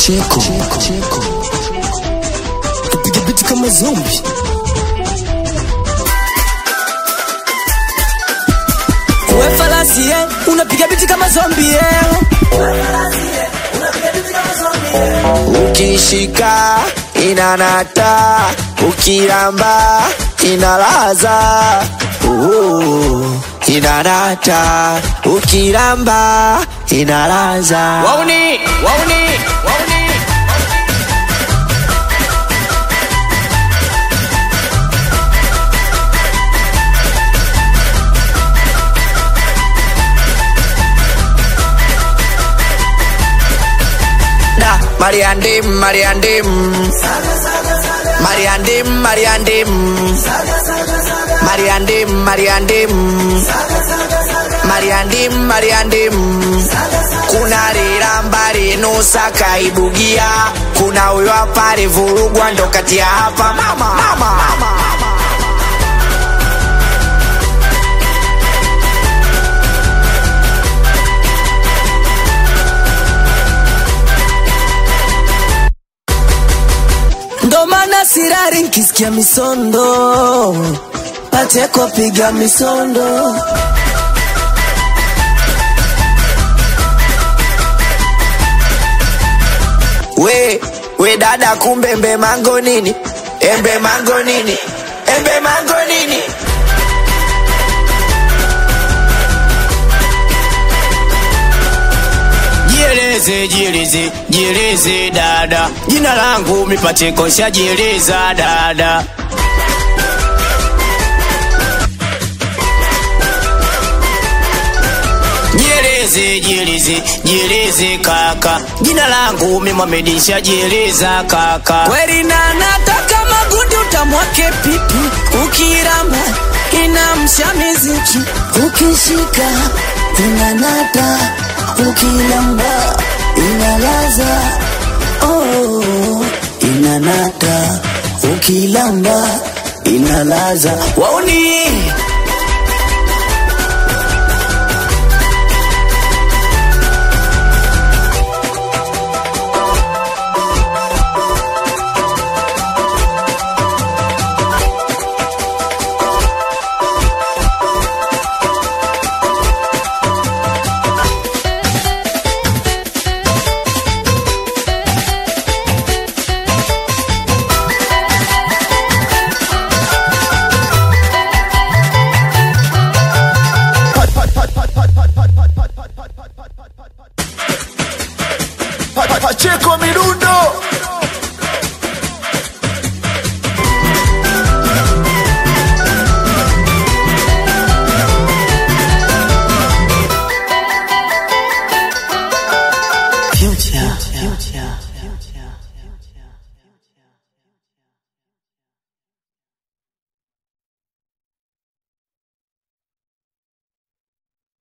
cheko cheko tupige biti kama zombi we falasi eh, unapiga biti kama zombi eh. ukishika inanata ukiramba inalaza uh, inanata ukiramba inalaza wauni wauni wauni da mariandim mariandim mariandim mariandim mariandim mariandim mariandim mariandim kuna riramba rinusa kaibugia kuna huyo hapa rivurugwa ndo kati ya hapa mama, mama. ndo maana sirari nkisikia misondo pacheko piga misondo we we dada kumbe embe mango nini embe mango nini embe mango nini Jieleze, jieleze, jieleze dada, jina langu mipacheko shajieleza dada. Jieleze, jieleze, jieleze kaka, jina langu mi Mohamed shajieleza kaka. kweli na nataka magundi utamwake pipi ukiramba inamsha miziki ukishika inanata ukilamba inalaza oh, inanata ukilamba inalaza wauni